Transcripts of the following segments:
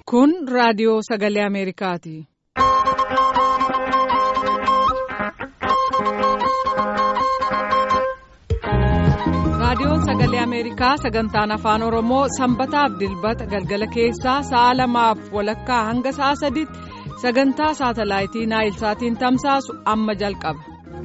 Kun raadiyoo sagalee Ameerikaati. Raadiyoon sagalee Ameerikaa sagantaan afaan Oromoo sanbataaf dilbata galgala keessaa sa'a lamaaf walakkaa hanga sa'a sadiitti sagantaa saatalaayitii naayilsaatiin tamsaasu amma jalqaba.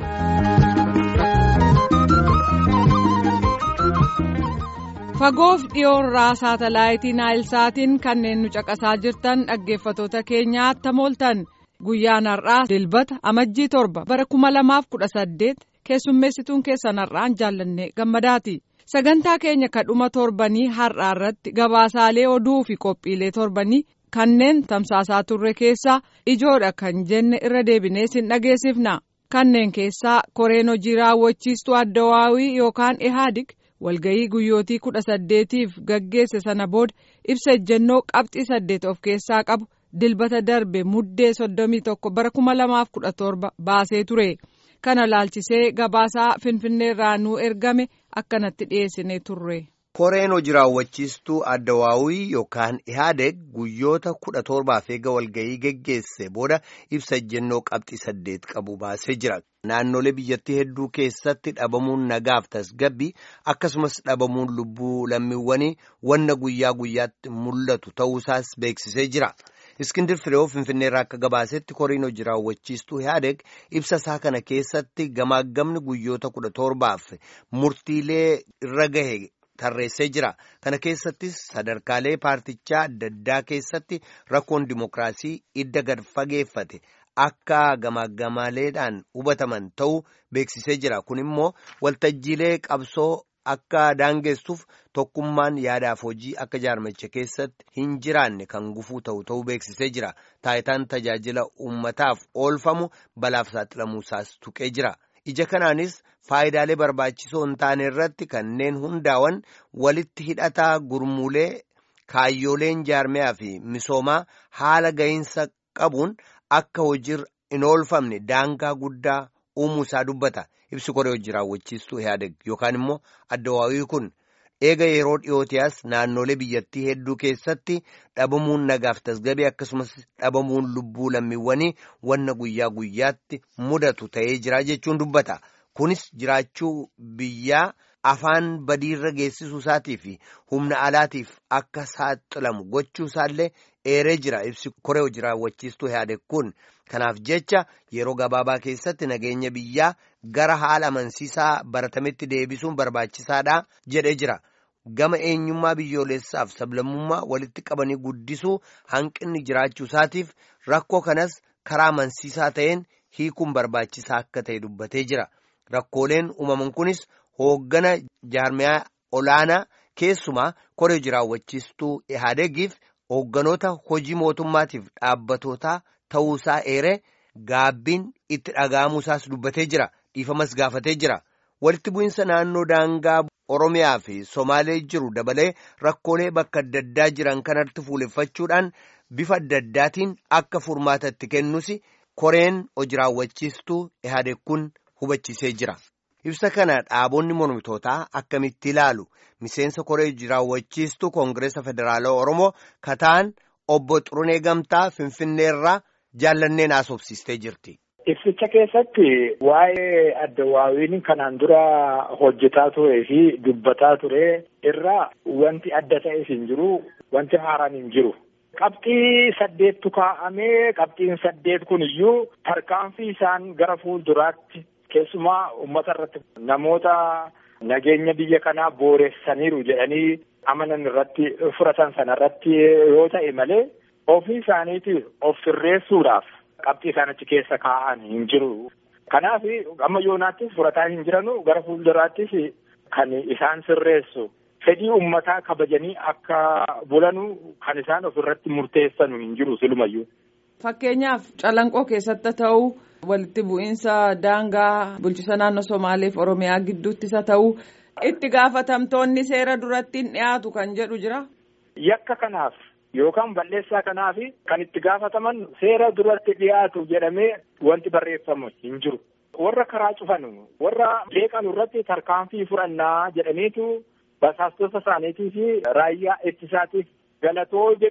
Fagoof dhiyoorraa saatalaayitii naayilsaatiin kanneen nu caqasaa jirtan dhaggeeffatoota keenyaa tamooltan guyyaan har'aa dilbata amajjii torba bara kuma lamaaf kudha saddeet keessummeessituun keessan har'aan jaallannee gammadaati. Sagantaa keenya kadhuma torbanii har'aa irratti gabaasaalee oduu fi qophiilee torbanii kanneen tamsaasaa turre keessaa ijoodha kan jenne irra deebinee sin dhageessifna. Kanneen keessaa koreen hojii raawwachiistuu addawaawii yookaan ihaadig walga'ii guyyootii kudha saddeetiif gaggeesse sana booda ibsa ejjennoo qabxii saddeet of keessaa qabu dilbata darbe muddee soddomii tokko bara kuma lamaaf kudha torba baasee ture. kana laalchisee gabaasaa finfinneerraa nuu ergame akkanatti dhiyeessinee turre. koreen hojii raawwachiistuu addawaawii yookaan ihaadeg guyyoota kudha torbaaf eega walga'ii geggeesse booda ibsa ejjennoo qabxii saddeet qabu baasee jira. naannolee biyyattii hedduu keessatti dhabamuun nagaaf tasgabbii akkasumas dhabamuun lubbuu lammiiwwanii wanna guyyaa guyyaatti mul'atu ta'uusaas beeksisee jira. Iskindir Fireew Finfinneerraa akka gabaasetti koriin hojii raawwachiistuu Ihaadeg ibsa isaa kana keessatti gamaagamni guyyoota kudha torbaaf murtiilee irra gahe tarreessee jira. Kana keessattis sadarkaalee paartichaa adda addaa keessatti rakkoon dimokiraasii idda gad fageeffate akka gamaagamaaleedhaan hubataman ta'uu beeksisee jira. Kun immoo waltajjiilee qabsoo. Akka daangessuuf tokkummaan yaadaaf hojii akka jaarmacha keessatti hin jiraanne kan gufuu ta'u ta'uu beeksisee jira. Taayitaan tajaajila uummataaf oolfamu balaaf saaxilamuusaas tuqee jira. Ija kanaanis faayidaalee barbaachisoo hin taane irratti kanneen hundaa'an walitti hidhataa gurmuulee kaayyooleen jaarmiyaa fi misoomaa haala ga'iinsa qabuun akka hojiirra hin oolfamne daangaa guddaa uumuu isaa dubbata. ibsi koree hojii raawwachiistuu ihaadeg yookaan immoo addawaawii kun eega yeroo dhiyootiyaas naannolee biyyattii hedduu keessatti dhabamuun nagaaf tasgabee akkasumas dhabamuun lubbuu lammiiwwanii wanna guyyaa guyyaatti mudatu ta'ee jira jechuun dubbata kunis jiraachuu biyyaa afaan badiirra geessisuu isaatii fi humna alaatiif akka saaxilamu gochuu isaallee eeree jira ibsi koree hojii raawwachiistuu ihaadeg kun. Kanaaf jecha yeroo gabaabaa keessatti nageenya biyyaa gara haala amansiisaa baratametti deebisuun barbaachisaadha jedhee jira. Gama eenyummaa biyyoolessaaf sablammummaa walitti qabanii guddisuu hanqinni jiraachuu isaatiif rakkoo kanas karaa amansiisaa ta'een hiikuun barbaachisaa akka ta'e dubbatee jira. Rakkooleen uumaman kunis hooggana jaarmiyaa olaanaa keessumaa koree hojii raawwachiistuu ihaadegiif hoogganoota hojii mootummaatiif dhaabbatootaa. ta'uusaa eeree gaabbiin itti dhaga'amuusaas dubbatee jira dhiifamas gaafatee jira walitti bu'iinsa naannoo daangaa oromiyaa fi somaalee jiru dabalee rakkoolee bakka adda addaa jiran kanatti fuuleffachuudhaan bifa adda addaatiin akka furmaata itti kennus koreen hojii raawwachiistuu ihaadeg kun hubachiisee jira. ibsa kana dhaabonni mormitootaa akkamitti ilaalu miseensa koree hojii raawwachiistuu koongireesa federaalaa oromoo kataan obbo Xurunee Gamtaa Finfinneerraa. jaallanneen haasofsiistee jirti. Ibsicha keessatti waa'ee addawaawiin kanaan dura hojjetaa turee fi dubbataa ture irraa wanti adda ta'es hin jiru wanti haaraan hin jiru. Qabxii saddeettu kaa'amee qabxiin saddeet kun iyyuu tarkaanfii isaan gara fuulduraatti keessumaa uummata irratti namoota nageenya biyya kanaa booressaniiru jedhanii amanan irratti fudhatan sana irratti yoo ta'e malee. ofii isaaniitiif of sirreessuudhaaf qabxii isaan achi keessa kaa'an hin jiru. Kanaaf amma yoonaattis fudhataa hin jiranu gara fuulduraattis kan isaan sirreessu fedhii uummataa kabajanii akka bulanu kan isaan ofirratti murteessanu hin jiru silumayyuu. Fakkeenyaaf calanqoo keessatti ta'uu walitti bu'iinsa daangaa bulchisa naannoo Somaaleef Oromiyaa gidduutti isa ta'uu itti gaafatamtoonni seera duratti hin dhiyaatu kan jedhu jira. Yakka kanaaf. Yookaan balleessaa kanaaf kan itti gaafataman seera duratti dhiyaatu jedhamee wanti barreeffamu hin jiru. Warra karaa cufan warra leeqan irratti tarkaanfii fudhannaa jedhaniitu basaastota isaaniitii fi raayyaa ittisaatiif galatoo jedhu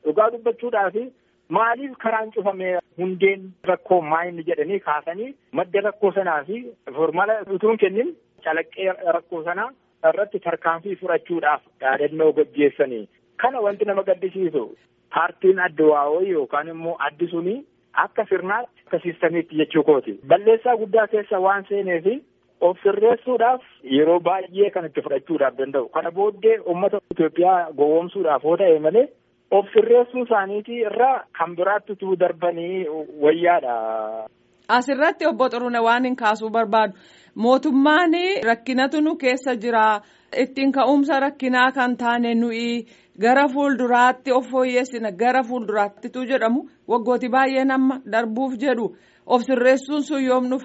dhugaa dubbachuudhaaf maaliif karaan cufame hundeen rakkoo maayinni jedhanii kaasanii madda rakkoo sanaa fi formala utuun kennin calaqqee rakkoo sanaa irratti tarkaanfii fudhachuudhaaf yaadannoo gaggeessanii kana wanti nama gaddisiisu paartiin addawaawoo yookaan immoo addi sunii akka sirnaatti akka siistamiitti jechuu kooti balleessaa guddaa keessa waan seeneefi of sirreessuudhaaf yeroo baay'ee kan itti fudhachuudhaaf danda'u kana booddee uummata Itoophiyaa gowwoomsuudhaaf yoo ta'e malee of sirreessuu isaaniitii irraa kan biraatti utuu darbanii wayyaadha. Asirratti obbo Xurune waan hin kaasuu barbaadu mootummaan rakkinatu nu keessa jira ittiin ka'umsa rakkinaa kan taane nuyi gara fuulduraatti of fooyyessina gara fuulduraattitu jedhamu waggooti baay'een amma darbuuf jedhu of sirreessuun sun yoom dhufa.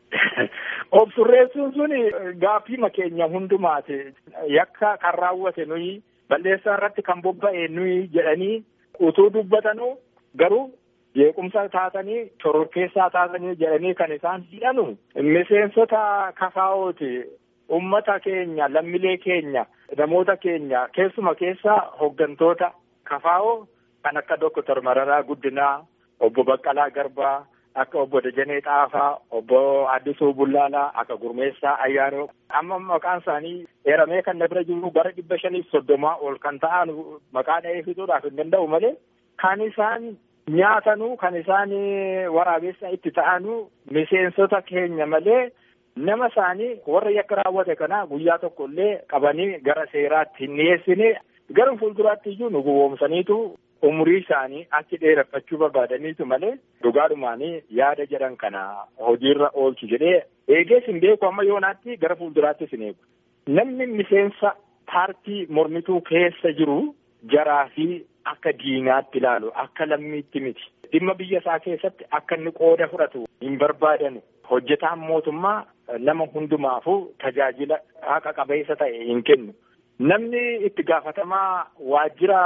Of sirreessuun sun gaaffii keenya hundumaati yakka kan raawwate nuyi balleessaa irratti kan bobba'e nuyi jedhanii utuu dubbatanuu garuu. jeequmsa taatanii shororkeessaa taatanii jedhanii kan isaan hidhanu miseensota kafaa'ooti ummata keenya lammilee keenya namoota keenya keessuma keessa hoggantoota kafaa'oo kan akka Doktor Mararaa Guddinaa obbo Baqqalaa Garbaa akka obbo Dajanee Xaafaa obbo Addisuu Bullaalaa akka Gurmeessaa Ayyaanoo amma maqaan isaanii eeramee kan na bira jiru bara dhibba shaniif soddomaa ol kan ta'an maqaa dha'ee fixuudhaaf hin danda'u malee kan isaan nyaatanuu kan isaan waraabessa itti ta'anuu miseensota keenya malee nama isaanii warra yakka raawwate kana guyyaa tokko illee qabanii gara seeraatti hin dhiyeessine gara fuulduraatti iyyuu nu gowwoomsaniitu umurii isaanii achi dheereffachuu barbaadaniitu malee dhugaadhumaanii yaada jedhan kana hojiirra oolchu jedhee eegees hin beeku amma yoonaatti gara fuulduraattis hin eegu. Namni miseensa paartii mormituu keessa jiru jaraa fi akka diinaatti ilaalu akka lammiitti miti dhimma biyya isaa keessatti akka inni qooda fudhatu hin barbaadanu hojjetaan mootummaa nama hundumaafuu tajaajila haqa qabeessa ta'e hin kennu namni itti gaafatamaa waajjira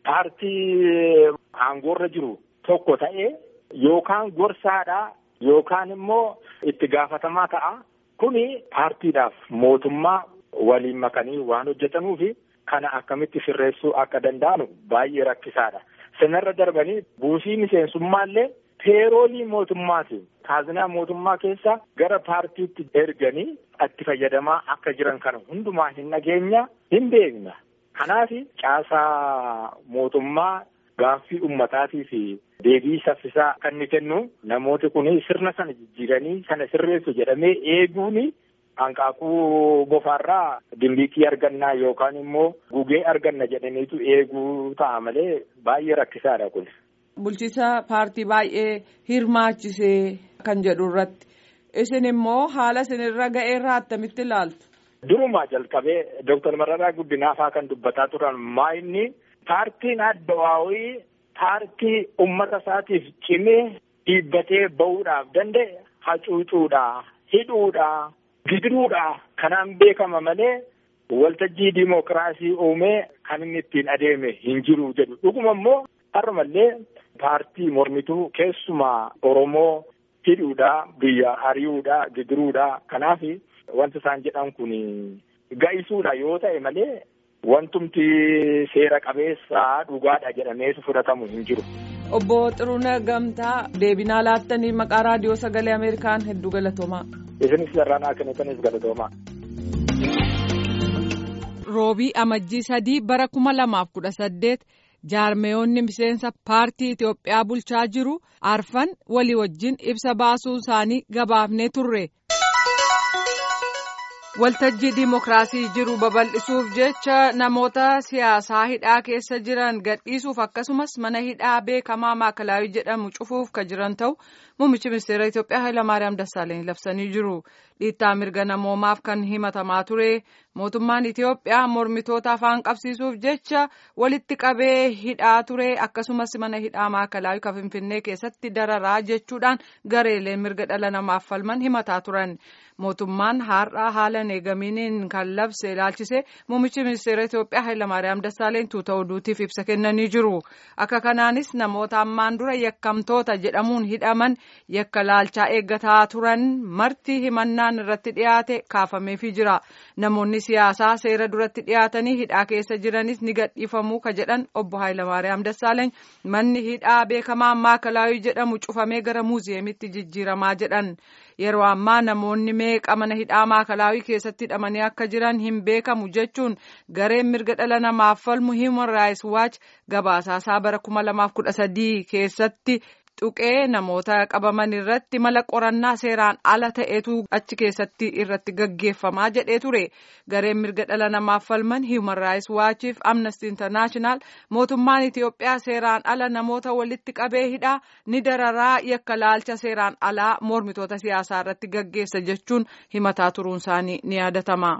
paartii aangoorra jiru tokko ta'e yookaan gorsaadha yookaan immoo itti gaafatamaa ta'a kuni paartiidhaaf mootummaa waliin makanii waan hojjetanuufi kana akkamitti sirreessuu akka danda'anu baay'ee rakkisaadha. Sanarra darbanii buusii miseensummaallee peeroolii mootummaati. Kaazinaa mootummaa keessa gara paartiitti erganii itti fayyadamaa akka jiran kana hundumaa hin dhageenya hin beekna. Kanaaf caasaa mootummaa gaaffii ummataatii fi deebii saffisaa kan inni kennu namooti kun sirna sana jijjiiranii sana sirreessu jedhamee eeguuni hanqaaquu bofaarraa dimbiiqii argannaa yookaan immoo gugee arganna jedhaniitu eeguu ta'a malee baay'ee rakkisaadha kun. Bulchiisa paartii baay'ee hirmaachisee kan jedhu irratti isin immoo haala isinirra ga'ee irraa attamitti ilaaltu. Durumaa jalqabee Dooktar Mararaa Guddinaafaa kan dubbataa turan maayinni paartiin addawaawii paartii ummata isaatiif cimee dhiibbatee bahuudhaaf danda'e hacuucuudha hidhuudha. gidiruudha kanaan beekama malee waltajjii diimokiraasii uumee kan inni ittiin adeeme hin jiru jedhu dhuguma immoo har'umallee paartii mormituu keessumaa oromoo hidhuudha biyya ari'uudha gidiruudha kanaaf wanti isaan jedhan kun ga'isuudha yoo ta'e malee wantumti seera qabeessaa dhugaadha jedhameetu fudhatamu hin jiru. Obbo Xiruuna Gamtaa deebinaa laattanii maqaa raadiyoo sagalee Ameerikaan hedduu galatoomaa. isinis sararaan kennitanis galatoomaa. Roobii amajjii sadii bara kuma lamaaf kudha saddeet jaarmeyoonni miseensa paartii Itoophiyaa bulchaa jiru arfan walii wajjin ibsa baasuu isaanii gabaafnee turre. Waltajjii Dimookiraasii jiru babal'isuuf jecha namoota siyaasaa hidhaa keessa jiran gadhiisuuf akkasumas mana hidhaa beekamaa maakalaawii jedhamu cufuuf kan jiran ta'u muummichi ministeera Itoophiyaa Hayilamaariyaam Dassaalany labsanii jiru. Dhiittaa mirga namoomaaf kan himatamaa ture mootummaan Itoophiyaa mormitoota afaan qabsiisuuf jecha walitti qabee hidhaa ture akkasumas mana hidhaa maakalaawii kan Finfinnee keessatti dararaa jechuudhaan gareelee mirga dhala namaaf falman himataa turan. Mootummaan har'aa haala eegaminiin kan labse ilaalchise muummichi ministeera Itoophiyaa Hayilamaariyaam Dassaaleny tuuta oduutiif ibsa kennanii jiru. Akka kanaanis namoota ammaan dura yakkamtoota jedhamuun hidhaman yakka laalchaa eeggataa turan marti himannaan irratti dhiyaate kaafameefii jira. Namoonni siyaasaa seera duratti dhiyaatanii hidhaa keessa jiranis ni gadhiifamuu ka jedhan obbo Hayilamaariyaam Dassaaleeny manni hidhaa beekamaan maakalaawii jedhamu cufamee gara muuziyeemitti jijjiiramaa jedhan yeroo ammaa namoonni meeqa mana hidhaa maakalaawii keessatti hidhamanii akka jiran hin beekamu jechuun gareen mirga dhala namaaf falmu Human Rights Watch gabaasaasaa bara kuma lamaaf kudha sadii keessatti. Tuqee namoota qabaman irratti mala qorannaa seeraan ala ta'etu achi keessatti irratti gaggeeffamaa jedhee ture gareen mirga dhala namaaf falman Human Rights Watchiif Amnesty International mootummaan Itiyoophiyaa seeraan ala namoota walitti qabee hidhaa ni dararaa yakka laalcha seeraan alaa mormitoota siyaasaa irratti gaggeessa jechuun himataa turuun isaanii ni yaadatama.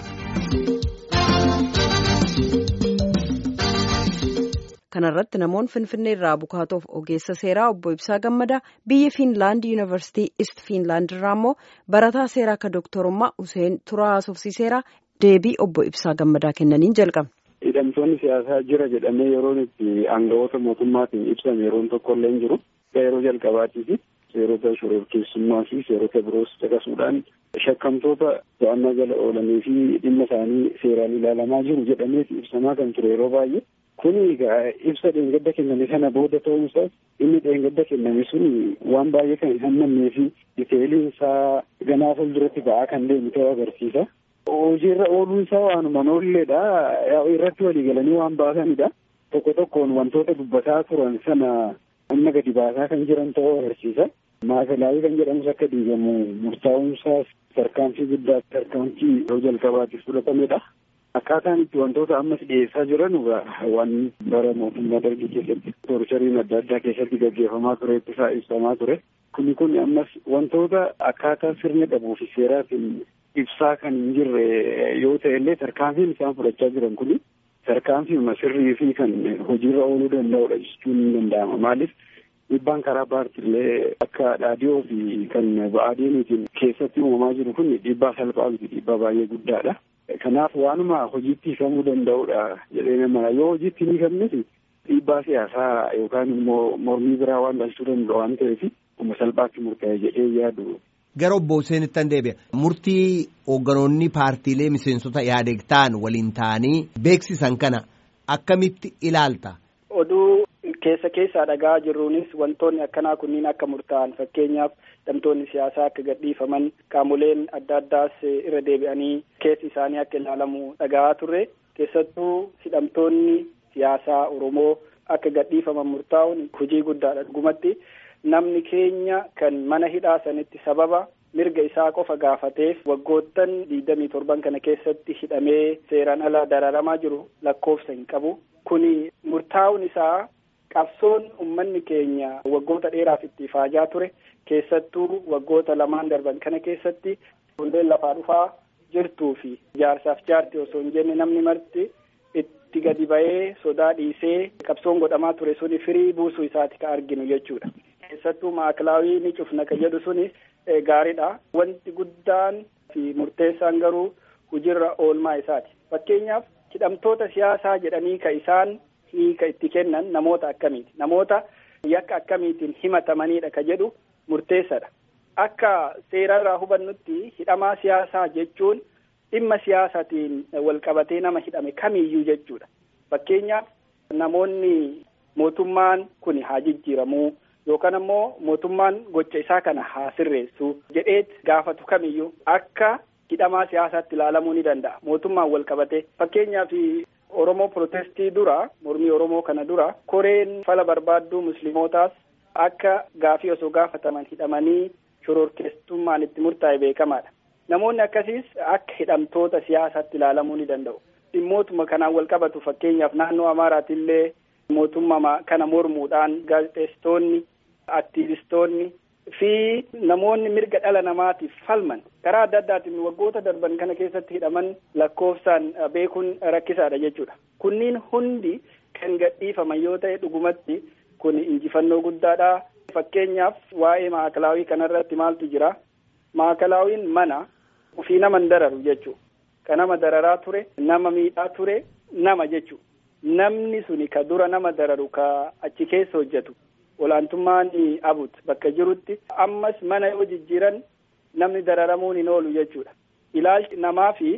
kanarratti namoonni finfinnee irraa bukaatoof ogeessa seeraa obbo Ibsaa Gammadaa biyya Fiinlaand yuunivarsiitii Ist Fiinlaand irraa immoo barataa seeraa akka dooktorummaa Useen Turaa Haasofsiiseeraa deebii obbo Ibsaa Gammadaa kennaniin jalqabna. Hidhamtoonni siyaasaa jira jedhamee yeroon itti aangawoota mootummaatiin ibsame yeroon tokko illee hin jiru. Yeroo jalqabaatiifi seerota shororkeessummaa fi seerota biroos caqasuudhaan shakkamtoota to'annaa jala oolanii fi dhimma isaanii seeraan ilaalamaa jiru jedhameeti ibsamaa kan ture yeroo baay'ee. Kuni egaa ibsa dheengadda kenname sana booda ta'uunsaas inni dheengadda kenname sun waan baay'ee kan hin hammannee fi diteeliin isaa ganaa fuulduratti ba'aa kan deemu ta'uu agarsiisa. Hojiirra ooluun isaa waanuma noolleedha. Irratti walii galanii waan baasanidha. Tokko tokkoon wantoota dubbataa turan sana amma gadi baasaa kan jiran ta'uu agarsiisa. Maakalaawii kan jedhamus akka diigamu murtaa'uunsaas tarkaanfii guddaa tarkaanfii yeroo jalqabaatiif fudhatamedha. Akkaataan itti wantoota ammas dhiyeessaa jiran waan bara mootummaa dargii keessatti torchariin adda addaa keessatti gaggeeffamaa ture ittisaa ibsamaa ture. Kuni kun ammas wantoota akkaataa sirna qabuu fi seeraatiin ibsaa kan hin jirre yoo ta'e illee tarkaanfiin isaan fudhachaa jiran kuni tarkaanfiima sirrii fi kan hojiirra ooluu danda'udha jechuun ni danda'ama. Maaliif dhiibbaan karaa paartiilee akka dhaadhiyoo fi kan ba'aadeenuutiin keessatti uumamaa jiru kun dhiibbaa salphaa miti dhiibbaa baay'ee guddaadha. Kanaaf waanuma hojiitti hiikamuu danda'udha jedhee nama yoo hojiitti hin hiikamnes dhiibbaa siyaasaa yookaan immoo mormii biraa waan dhalchuu danda'u waan ta'eef kuma salphaatti murtaa'e jedhee yaadu. Gara obbo Huseenitti deebi'a. Murtii hoogganoonni paartiilee miseensota Ihaadeeg ta'an waliin ta'anii beeksisan kana akkamitti ilaalta? Oduu keessa keessaa dhagaa jirruunis wantoonni akkanaa kunniin akka murtaa'an fakkeenyaaf hidhamtoonni siyaasaa akka gadhiifaman qaamoleen adda addaas irra deebi'anii keessi isaanii akka ilaalamu dhagahaa turre keessattuu hidhamtoonni siyaasaa Oromoo akka gadhiifaman murtaa'uun hojii guddaadha dhugumatti namni keenya kan mana hidhaa sanitti sababa mirga isaa qofa gaafateef waggoottan digdamii torban kana keessatti hidhamee seeraan ala dararamaa jiru lakkoofsa hin qabu kuni murtaa'uun isaa qabsoon ummanni keenya waggoota dheeraaf itti faajaa ture keessattuu waggoota lamaan darban kana keessatti hundeen lafaa dhufaa jirtuu fi jaarsaaf jaarti osoo hin jenne namni marti itti gadi ba'ee sodaa dhiisee qabsoon godhamaa ture suni firii buusuu isaati ka arginu jechuudha. keessattuu maakilaawii ni cufna ka jedhu suni gaariidha. Wanti guddaan fi murteessaan garuu hojiirra oolmaa isaati. Fakkeenyaaf hidhamtoota siyaasaa jedhanii ka isaan hiika itti kennan namoota akkamiiti? Namoota yakka akkamiitiin himatamanidha ka jedhu murteessadha. Akka seerarraa hubannutti hidhamaa siyaasaa jechuun dhimma siyaasaatiin wal qabatee nama hidhame kamiyyuu jechuudha. Fakkeenyaaf namoonni mootummaan kun haa jijjiiramuu yookaan ammoo mootummaan gocha isaa kana haa sirreessu jedheet gaafatu kamiyyuu akka hidhamaa siyaasaatti ilaalamuu ni danda'a. Mootummaan wal qabate fakkeenyaaf Oromoo protestii dura mormii Oromoo kana dura koreen fala barbaadduu muslimootaas akka gaafii osoo gaafataman hidhamanii shororkeessummaan itti murtaa'e beekamaadha. Namoonni akkasiis akka hidhamtoota siyaasaatti ilaalamuu ni danda'u. Dhimmootuma kanaan wal qabatu fakkeenyaaf naannoo Amaaraatillee mootummaa kana mormuudhaan gaazexeessitoonni aktiivistoonni fi namoonni mirga dhala namaatiif falman karaa adda addaatiin waggoota darban kana keessatti hidhaman lakkoofsaan beekuun rakkisaadha jechuudha. Kunniin hundi kan gadhiifaman yoo ta'e dhugumatti kun injifannoo guddaadha. Fakkeenyaaf waa'ee maakalaawii kanarratti maaltu jira? Maakalaawiin mana ofii nama hin dararu jechuudha. Ka nama dararaa ture, nama miidhaa ture, nama jechuudha. Namni suni ka dura nama dararu ka achi keessa hojjetu. olaantummaan abut bakka jirutti ammas mana yoo jijjiiran namni dararamuun hin oolu jechuudha. Ilaalchi namaa fi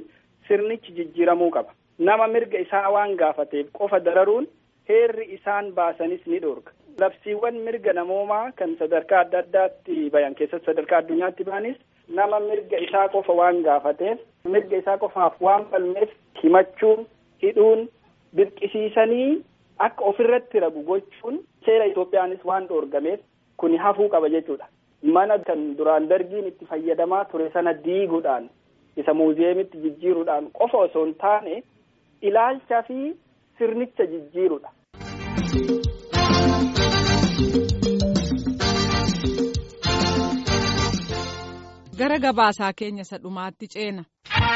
sirnichi jijjiiramuu qaba. Nama mirga isaa waan gaafateef qofa dararuun heerri isaan baasanis ni dhorka. Labsiiwwan mirga namoomaa kan sadarkaa adda addaatti bayan keessatti sadarkaa addunyaatti baanis nama mirga isaa qofa waan gaafateef mirga isaa qofaaf waan falmeef himachuun hidhuun dirqisiisanii akka ofirratti ragu gochuun seera Itoophiyaanis waan dhoorgameef kuni hafuu qaba jechuudha. Mana kan duraan dargiin itti fayyadamaa ture sana diiguudhaan isa muuziyeemitti jijjiiruudhaan qofa osoo hin taane ilaalchaa fi sirnicha jijjiirudha. Gara gabaasaa keenya isa dhumaatti ceena.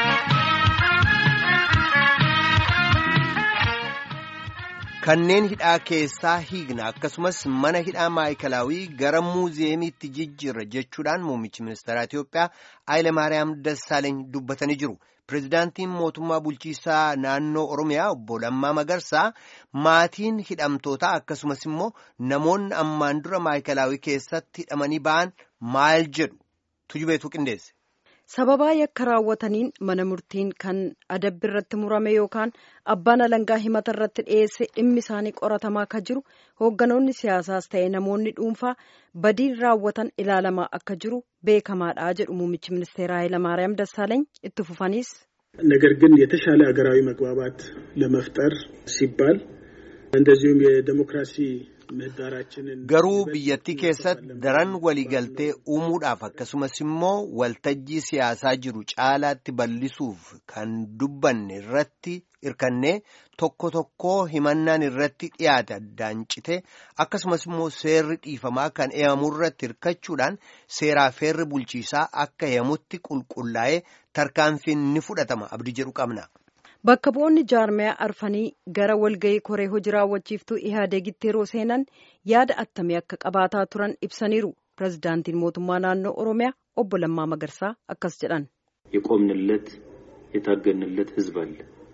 Kanneen hidhaa keessaa hiigna akkasumas mana hidhaa maayikalaawii gara muuziyeemiitti jijjiirra jechuudhaan muummichi ministeeraa Itoophiyaa Haayile Maariyaam Dassaaleeny dubbatanii jiru. Pireezidaantiin mootummaa bulchiisaa naannoo Oromiyaa obbo Lammaa Magarsaa maatiin hidhamtootaa akkasumas immoo namoonni ammaan dura maayikalaawii keessatti hidhamanii ba'an maal jedhu tujubeetu qindeesse. sababaa yakka raawwataniin mana murtiin kan adabbi irratti murame yookaan abbaan alangaa himata irratti dhiyeesse dhimmi isaanii qoratamaa akka jiru hoogganoonni siyaasaas ta'e namoonni dhuunfaa badii raawwatan ilaalamaa akka jiru beekamaadha jedhu muummichi ministeera ኃይለማርያም ደሳለኝ itti fufaniis. ነገር ግን የተሻለ ሀገራዊ መግባባት ለመፍጠር ሲባል እንደዚሁም የዴሞክራሲ Garuu biyyattii keessatti daran waliigaltee uumuudhaaf akkasumas immoo waltajjii siyaasaa jiru caalaatti bal'isuuf kan dubbanne irratti hirkannee tokko tokkoo himannaan irratti dhiyaate addaan cite akkasumas immoo seerri dhiifamaa kan eeyamu irratti hirkachuudhaan seeraa feerri bulchiisaa akka eeyamutti qulqullaa'ee tarkaanfiin ni fudhatama abdii jedhu qabna. Bakka bu'oonni jaarmiyaa arfanii gara walgahii koree hojii raawwachiiftuu ihaadeegitti yeroo seenan yaada attamii akka qabaataa turan ibsaniiru. Pireezidaantiin mootummaa naannoo Oromiyaa obbo Lammaa Magarsaa akkas jedhan. የቆምንለት የታገንለት ህዝብ አለ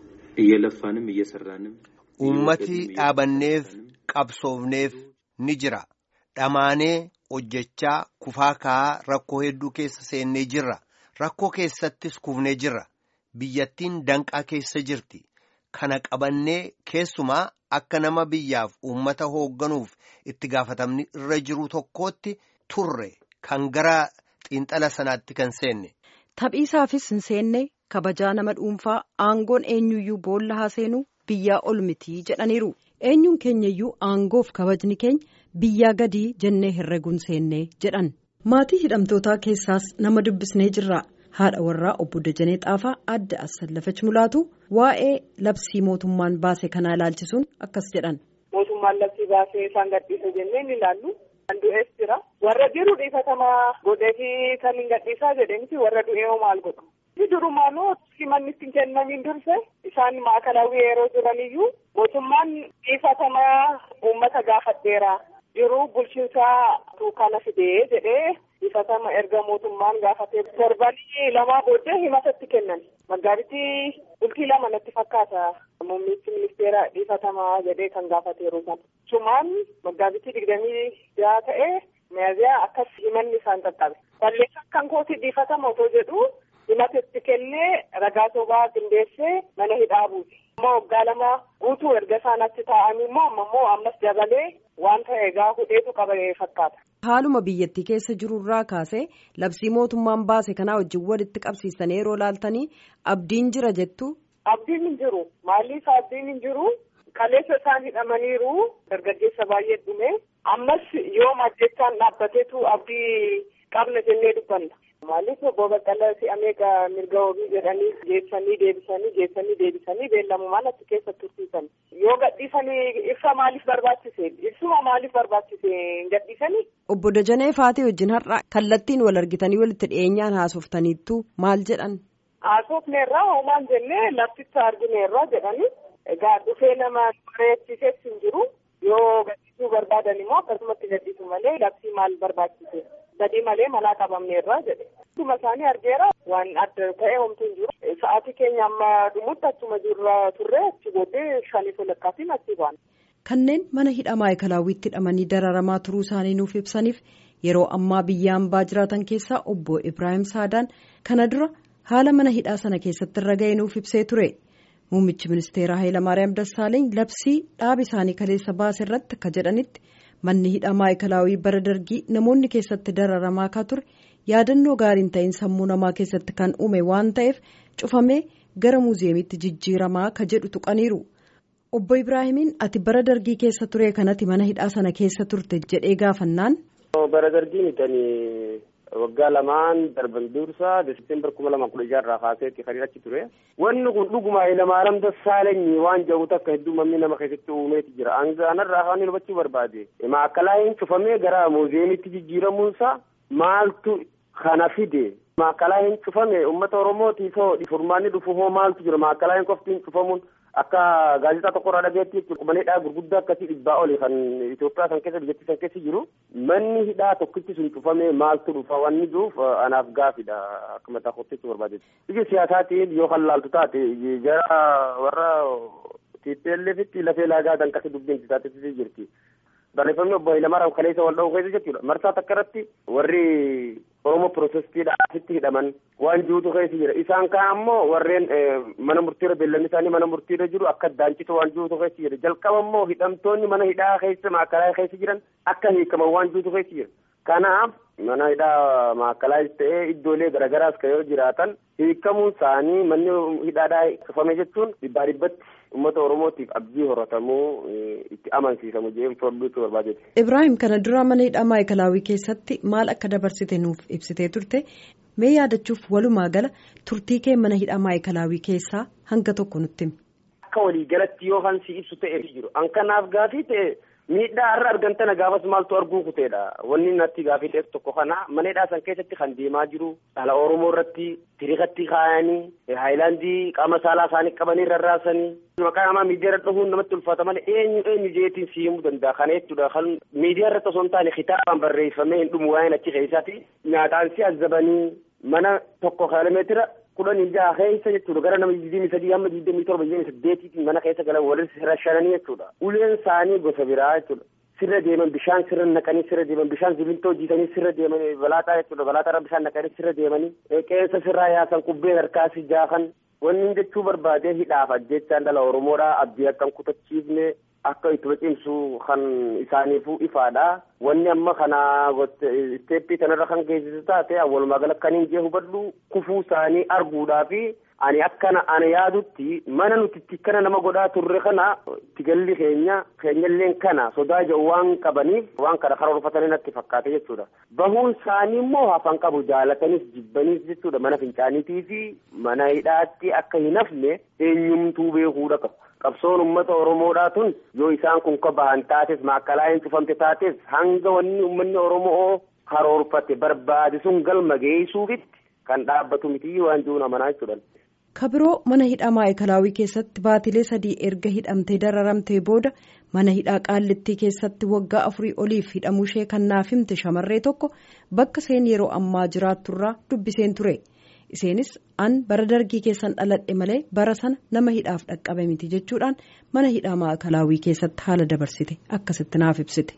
እየለፋንም እየሰራንም Uummati dhaabanneef qabsoofneef ni jira. Dhamaanee hojjechaa kufaa ka'aa rakkoo hedduu keessa seennee jirra. Rakkoo keessattis kufnee jirra. Biyyattiin danqaa keessa jirti. Kana qabannee keessumaa akka nama biyyaaf uummata hoogganuuf itti gaafatamni irra jiru tokkootti turre kan gara xiinxala sanaatti kan seenne. Taphiisaafis hin seenne kabajaa nama dhuunfaa aangoon eenyuyyuu boolla haa seenuu biyyaa ol mitii jedhaniiru. Eenyuun keenyayyuu aangoof kabajni keenya biyyaa gadii jennee herreguun seennee jedhan. Maatii hidhamtootaa keessaas nama dubbisnee jirra. haadha warraa obbo Dajanee Xaafaa adda Assallafach Mulaatu waa'ee labsii mootummaan baase kanaa ilaalchisuun akkas jedhan. Mootummaan labsii baasee isaan gadhiisa jennee ni ilaallu. Kan du'ees jira. Warra jiru dhiifatamaa godheefi kan hin gadhiisaa jedhanii warra du'ee hoo maal godhu. Durumaanuu himanni ittiin kennamiin durse isaan maakalaawii yeroo jiraniyyuu mootummaan dhiifatamaa uummata gaafadheera. Jiru bulchiinsaa kana fidee jedhee dhiifatama erga mootummaan gaafatee torbanii lamaa booddee himatatti kennan. Maggaabittii bultii lama natti fakkaata. Muummichi ministeera dhiifatamaa jedhee kan gaafateeru sana. Sumaan maggaabittii digdamii jaha ta'ee miyaziyaa akkas himanni isaan qaqqabe. Balleessaa kan kooti dhiifatama otoo jedhu himatatti kennee ragaa sobaa qindeessee mana hidhaa buuse. Amma waggaa lama guutuu erga isaan achi taa'anii immoo amma immoo ammas dabalee waan ta'e egaa hudheetu qabee fakkaata. Haaluma biyyattii keessa jirurraa kaasee labsii mootummaan baase kanaa wajjin walitti qabsiistanii yeroo laaltanii abdiin jira jettu. Abdiin hin jiru. Maaliif abdiin hin jiru? Kaleessa isaan hidhamaniiru dargaggeessa baay'ee dhume. Ammas yoo ajjechaan dhaabbateetu abdii qabna jennee dubbanna. Maaliif obbo Baqqalaa si'amee mirga wabii jedhanii geessanii deebisanii geessanii deebisanii beellamumaan achi keessa tursiisan. Yoo gadhiisanii ibsa maaliif barbaachise? Ibsuma maaliif barbaachise hin gadhiisanii? Obbo Dajanee Faatee wajjin har'a kallattiin wal argitanii walitti dhiyeenyaan haasoftaniittu maal jedhan? Haasofneerraa hoomaan jennee lafticha argineerraa jedhanii egaa dhufee nama bareechisees hin jiru yoo gadhiisuu barbaadan immoo akkasumatti gadhiisu malee labsii maal barbaachise? Badii malee manaa qabamneerraa jedhe. Akkuma isaanii argeera waan adda ta'e homtuu hin jiru. Sa'aatii keenya amma dhumutti achuma jirra turre achi booddee shanii walakkaatiin achi baana. Kanneen mana hidhaa maayikalaawwiitti hidhamanii dararamaa turuu isaanii nuuf ibsaniif yeroo ammaa biyya hambaa jiraatan keessaa obbo Ibrahim Saadaan kana dura haala mana hidhaa sana keessatti irra ga'e nuuf ibsee ture. Muummichi ministeeraa Hayilamaariyaam Dassaaleeny labsii dhaaba isaanii kaleessa baase irratti akka jedhanitti manni hidhaa maayikalaawii bara dargii namoonni keessatti dararamaa akka ture yaadannoo gaariin ta'in sammuu namaa keessatti kan uume waan ta'eef cufamee gara muuziyeemitti jijjiiramaa ka jedhu tuqaniiru. Obbo Ibraahimiin ati bara dargii keessa ture kanatti mana hidhaa sana keessa turte jedhee gaafannaan. Bara dargii mitanii waggaa lamaan darban dursa desembar kuma lama kudha jaarraa kaaseetti kan achi ture. Wanni kun dhuguma Hayilamaariyaam Dassaalenyi waan jedhu takka hedduu mamni nama keessatti uumeeti jira. Angaanarraa kan hubachuu barbaade. Maakkalaayin cufamee gara muuziyeemitti jijjiiramuunsa maaltu kana fide. Maakkalaayin cufame uummata Oromootiif hoo furmaanni dhufu hoo maaltu jira maakkalaayin qoftiin cufamuun akka gaazexaa tokkorraa dhageetti qubanii hidhaa gurguddaa akkasii dhibbaa oli kan Itoophiyaa san keessa biyyattii san keessa jiru manni hidhaa tokkichi sun cufamee maaltu dhufa wanni jiruuf anaaf gaafidha akka mataa kotteetti barbaadetti. Biyya siyaasaatiin yoo kan laaltu taate jara warra TPLFitti lafee laagaa kan akkasii dubbiin taatee jirti. Barreeffamni obbo Hayilamaariyaam kaleessa wal dha'uu keessa jechuudha. Marsaa takka irratti warri Oromoo Pirotestiidha asitti hidhaman waan jirutu keessa jira. Isaan kaan ammoo warreen mana murtiirra beellanni isaanii mana murtiirra jiru akka daancitu waan jirutu keessa jira. Jalqaba ammoo hidhamtoonni mana hidhaa keessa maakalaa keessa jiran akka hiikaman waan jirutu keessa jira. Kanaaf mana hidhaa maakalaas ta'ee iddoolee garaagaraas kan yoo jiraatan hiikamuun isaanii manni hidhaadhaa cufame jechuun dhibbaa dhibbatti uummata oromootiif abdii horatamuu itti amansiisamu jeen furduutu barbaadeeti. Ibraahim kana dura mana hidhaa maayikalaawii keessatti maal akka dabarsite nuuf ibsitee turte mee yaadachuuf walumaa gala turtii kee mana hidhaa maayikalaawii keessaa hanga tokko nutti himi. Akka waliigalatti yoo hansi ibsu ta'e jiru an kanaaf gaafii ta'e miidhaa har'a argamtana gaafas maaltu arguu kuteedha wanni natti gaafii ta'e tokko kana mana hidhaa san keessatti kan deemaa jiru dhala oromoo irratti tiriikatti kaayanii haayilaandii qaama saalaa isaanii qabanii rarraasanii maqaa namaa miidiyaa irra dhufuun namatti ulfaata malee eenyu eenyu jeetiin si himuu danda'a kana jechuudha kan miidiyaa irratti osoo hin taane kitaabaan barreeffamee hin dhumu waa'een achi keessaati nyaataan si azabanii mana tokko kiiloomeetira kudhanii jaha keessa jechuudha gara nama digdamii sadii hamma digdamii torba digdamii saddeetiitiin mana keessa galan walitti rashananii jechuudha uleen isaanii gosa biraa jechuudha sirra deeman bishaan sirra naqanii sirra deeman bishaan simintoo jiisanii sirra deeman balaaxaa jechuudha balaaxaarra bishaan naqanii sirra deemanii qeensa sirraa yaasan kubbeen harkaasi jaakan wanni jechuu barbaadee hidhaaf ajjechaan dhala oromoodha abdii akkan kutachiifne akka itti cimsu kan isaaniifuu ifaadha wanni amma kana isteeppii kanarra kan geessisu taate walumaa gala kan hin jee hubadhu kufuu isaanii arguudhaa fi ani akkana ana yaadutti mana nuti itti kana nama godhaa turre kana itti galli keenya keenyalleen kana sodaa jedhu waan qabaniif waan kana karoorfatanii natti fakkaate jechuudha bahuun isaanii immoo hafan qabu jaalataniif jibbaniif jechuudha mana fincaaniitii fi mana hidhaatti akka hin hafne eenyumtuu beekuudha qabu. qabsoon ummata oromoodhaa tun yoo isaan kun ka bahan taates maakkalaa hin cufamte taates hanga wanni ummanni oromoo karoorfate barbaade sun galma geessuufitti kan dhaabbatu miti waan jiruun amanaa jechuudha. kabiroo mana hidhaa maayikalaawii keessatti baatilee sadii erga hidhamtee dararamtee booda mana hidhaa qaallittii keessatti waggaa afurii oliif hidhamuu ishee kan naaf himte shamarree tokko bakka isheen yeroo ammaa jiraatturraa dubbiseen ture. Isheenis an bara dargii keessan dhaladhe malee bara sana nama hidhaaf dhaqqabe miti jechuudhaan mana hidhaa maakalaawii keessatti haala dabarsite akkasitti naaf ibsite.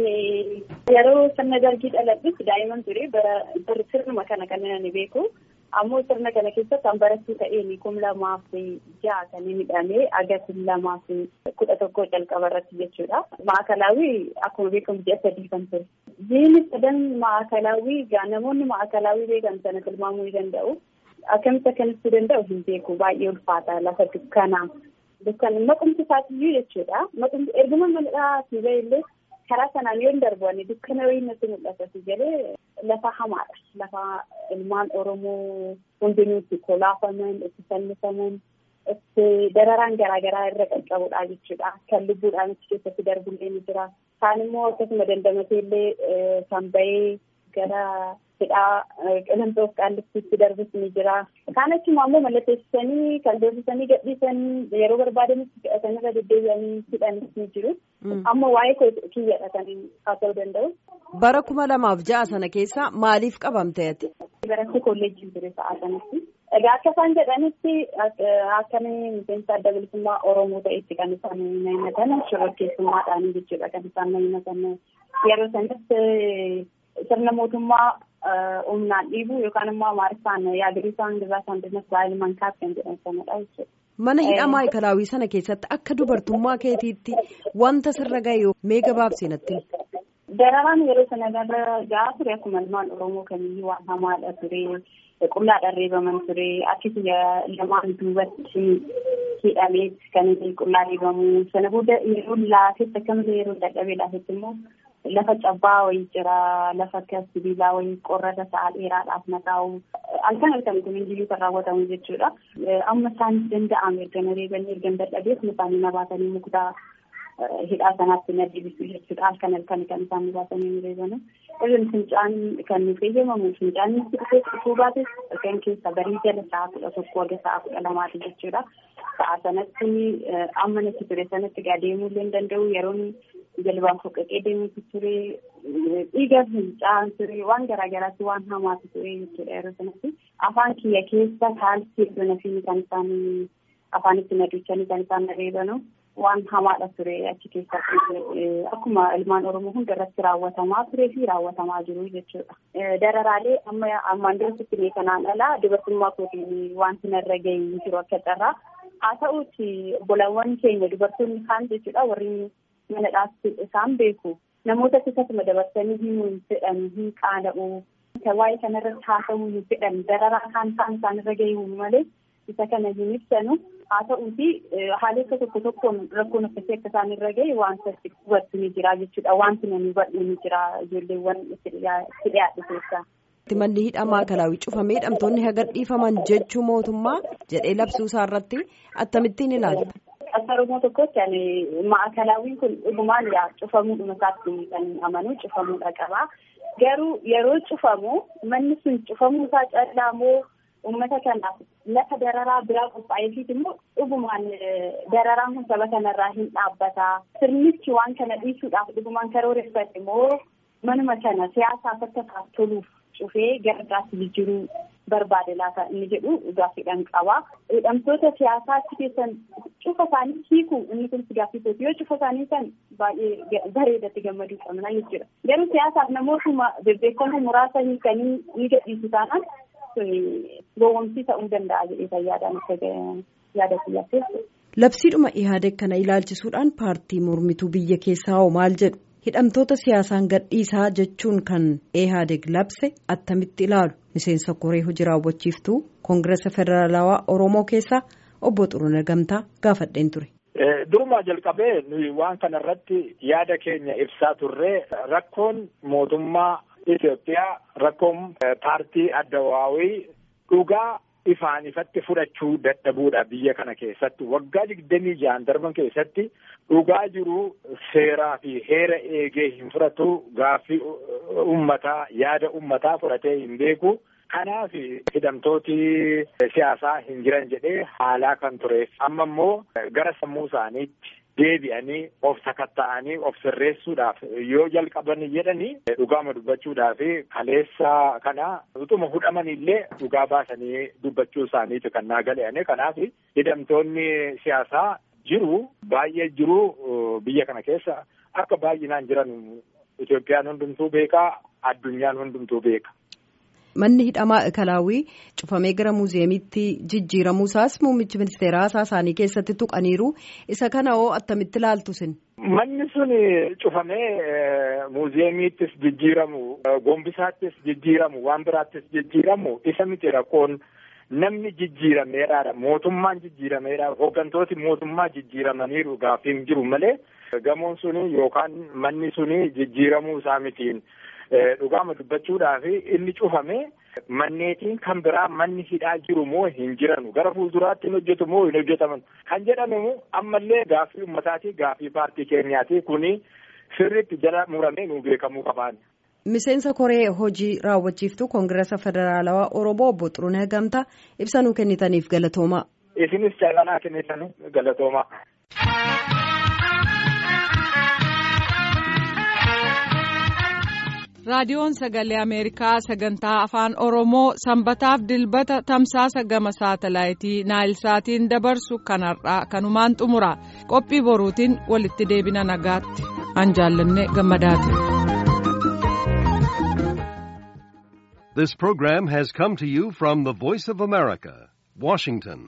Yeroo sirna dargii dhaladhetti daa'imman ture bara sirnuma kana kan ani beeku ammoo sirna kana keessatti an barattuu ta'een kum lamaa fi ja'a kan hidhamee agarsiin lamaa fi kudha tokko calqaba irratti jechuudha. Maakalaawii akkuma beekamu ji'a sadii kan ture. Jiini sadan maakalaawii gaa namoonni maakalaawii beekan sana tilmaamuu ni danda'u. Akkamitti akkanatti danda'u hin beeku baay'ee ulfaata lafa dukkanaa. Dukkan maqumti isaatiyyuu jechuudha. Maqumti erguma mal'aa si illee karaa sanaan yoo darbu dukkana wayii natti mul'ata si jedhee lafa hamaadha. Lafa ilmaan Oromoo hundinuu itti kolaafaman, itti fannifaman, itti dararaan garaagaraa irra qaqqabudha jechuudha. Kan lubbuudhaan achi keessatti darbullee ni jira. Kaan immoo akkasuma dandamatee illee kan bahee gara hidhaa qilantoof qaallittiitti darbus ni jira. Kaan achuma ammoo mallatteessisanii kan doorsisanii gadhiisan yeroo barbaadanitti fudhatanii irra deddeebi'anii hidhanis ni jiru. Amma waa'ee kiyyadha kan haa ta'uu danda'u. Bara kuma lamaaf ja'a sana keessa maaliif qabamte ati? Baratti kolleejjii ture sa'a sanatti. Egaa akka isaan jedhanitti akkamii miseensa adda bilisummaa Oromoo ta'etti kan isaan himatan shororkeessummaadhaan jechuudha kan isaan himatan. Yeroo sanis sirna mootummaa humnaan dhiibuu yookaan immoo amaariffaan yaadriisaan dirraa saandinas baay'ee mankaaf kan jedhan sanadha jechuudha. Mana hidhaa maayikalaawii sana keessatti akka dubartummaa keetiitti wanta sirra ga'e mee gabaabsii natti. Dararaan yeroo sana gara gahaa ture akkuma ilmaan Oromoo kamiyyuu waan hamaadha ture. Qullaadhaan reebaman ture. Akkasuma lamaan duubatti hidhamee kan qullaa reebamu. Sana booda yeroo laafetti akkamitti yeroo dadhabee laafetti immoo lafa cabbaa wayii jira. Lafa akka sibiilaa wayii qorrata sa'a dheeraadhaaf naqaa'u. Halkan halkan kun iyyuu kan raawwatamu jechuudha. Amma isaan danda'ame erga na reebanii erga dadhabee isaanii na baatanii muktaa hidhaa sanaatti na deebisu jechuudha. Halkan halkan kan isaan baatanii reebanu. Irreen fincaan kan nuuf eeyyamamu fincaan nuti dhufee dhufuu baates kan keessa barii jala sa'a kudha tokko haga sa'a kudha lamaati jechuudha. Sa'a sanatti amma natti ture sanatti gaa deemuu illee hin danda'u yeroon jalbaan foqqaqee deemuutu ture dhiiga fincaan ture waan garaagaraatti waan hamaatu ture jechuudha yeroo sanatti. Afaan kiyya keessa kaalsii iddoo nafiini kan isaan afaanitti na duchanii kan isaan na reebanu. waan hamaadha ture achi keessatti akkuma ilmaan oromoo hunda irratti raawwatamaa turee fi raawwatamaa jiru jechuudha. Dararaalee amma ammaan duratti mee kanaan alaa dubartummaa kootiin wanti narra gahee jiru akka carraa haa ta'uuti obbolawwan keenya dubartoonni kaan jechuudha warri mana dhaabsi isaan beeku namoota keessatti dabarsanii himuu hin fedhan hin qaana'u waa'ee kanarratti haasa'uu hin fedhan dararaa kaan kaan isaanirra gahee malee isa kana hin ibsanu. haa ta'uuti haalota tokko tokkoon rakkoon akkasii akka isaan irra gahe wanta hubatu ni jira jechuudha wanti namni hubatu ni jira ijoolleewwan itti dhiyaatu keessaa. Manni hidhaa maakalaawii cufamee hidhamtoonni haga dhiifaman jechuu mootummaa jedhee labsuu isaa irratti akkamittiin ilaalta. Akka Oromoo tokkotti ani maakalaawwiin kun dhugumaan yaa cufamuudhuma isaatti kan amanu cufamuudha qaba. Garuu yeroo cufamu manni sun cufamuu isaa callaa moo uummata kanaaf lafa dararaa biraa qophaa'eefiit immoo dhugumaan dararaan kun saba kanarraa hin dhaabbata. Sirnichi waan kana dhiisuudhaaf dhugumaan karooreffate immoo manuma kana siyaasaaf akka isaaf toluuf cufee gara biraatti jijjiiruu barbaade laata inni jedhu gaaffiidhaan qaba. Hidhamtoota siyaasaa achi keessan cufa isaanii hiiku inni kun gaaffisooti yoo cufa isaanii san baay'ee bareedatti gammaduu qabna jechuudha. Garuu siyaasaaf namootuma bebbeekamoo muraasa hiikanii ni gadhiisu taanaan gowwomsii ta'uu danda'a jedhee fayyaadhaan akka yaada kiyyaatti. Labsiidhuma Ihaadeg kana ilaalchisuudhaan paartii mormituu biyya keessaa hoo maal jedhu hidhamtoota siyaasaan gadhiisaa jechuun kan Ihaadeg labse attamitti ilaalu miseensa koree hojii raawwachiiftuu koongireesa federaalawaa Oromoo keessaa obbo Xuruna Gamtaa gaafadheen ture. Durumaa jalqabee nuyi waan kana irratti yaada keenya ibsaa turre rakkoon mootummaa Itoophiyaa rakkoon paartii addawaawii dhugaa ifaan ifatti fudhachuu dadhabuudha biyya kana keessatti waggaa digdamii ja'an darban keessatti dhugaa jiru seeraa fi heera eegee hin fudhatu gaaffii ummataa yaada ummataa fudhatee hin beeku. Kanaaf hidhamtooti siyaasaa hin jiran jedhee haalaa kan tureef amma immoo gara sammuu isaaniitti deebi'anii of sakatta'anii of sirreessuudhaaf yoo jalqaban jedhanii dhugaama dubbachuudhaaf kaleessa kana utuma hudhaman illee dhugaa baasanii dubbachuu isaaniiti kan naa gale'ane kanaaf hidhamtoonni siyaasaa jiru baay'ee jiru biyya kana keessa akka baay'inaan jiran Itoophiyaan hundumtuu beekaa addunyaan hundumtuu beeka. Manni hidhamaa Ikalaawwii cufamee gara muuziyeemiitti jijjiiramuu isaas muummichi ministeeraa isaanii keessatti tuqaniiru. Isa kana hoo attamitti ilaaltu sin? Manni sun cufamee muuziyeemiittis jijjiiramu, gombisaattis jijjiiramu, waan biraattis jijjiiramu isa miti rakkoon namni jijjiirameedhaadha. Mootummaan jijjiirameedha. Hooggantooti mootummaa jijjiiramaniiru gaaffiin jiru malee gamoon suni yookaan manni suni jijjiiramuu isaa mitiin. Dhugaama dubbachuudhaaf inni cufame manneetiin kan biraa manni hidhaa jiru moo hin jiranu gara fuulduraatti hin hojjetu moo hin hojjetaman kan jedhamu ammallee gaaffii uummataati gaaffii paartii keenyaati kuni sirriitti jala muramee nu beekamuu qabaan. Miseensa koree hojii raawwachiiftuu koongireesa federaalawaa Oromoo obbo Xurunee Gamtaa ibsa nuu kennitaniif galatoomaa. Isinis caalaa kennitanii galatoomaa. raadiyoon sagalee ameerikaa sagantaa afaan oromoo sanbataaf dilbata tamsaasa gama saatalaayitii naayilsaatiin dabarsu kanarraa kanumaan xumura qophii boruutiin walitti deebina nagaatti an jaallanne gammadaati. This program has come to you from the Voice of America, Washington.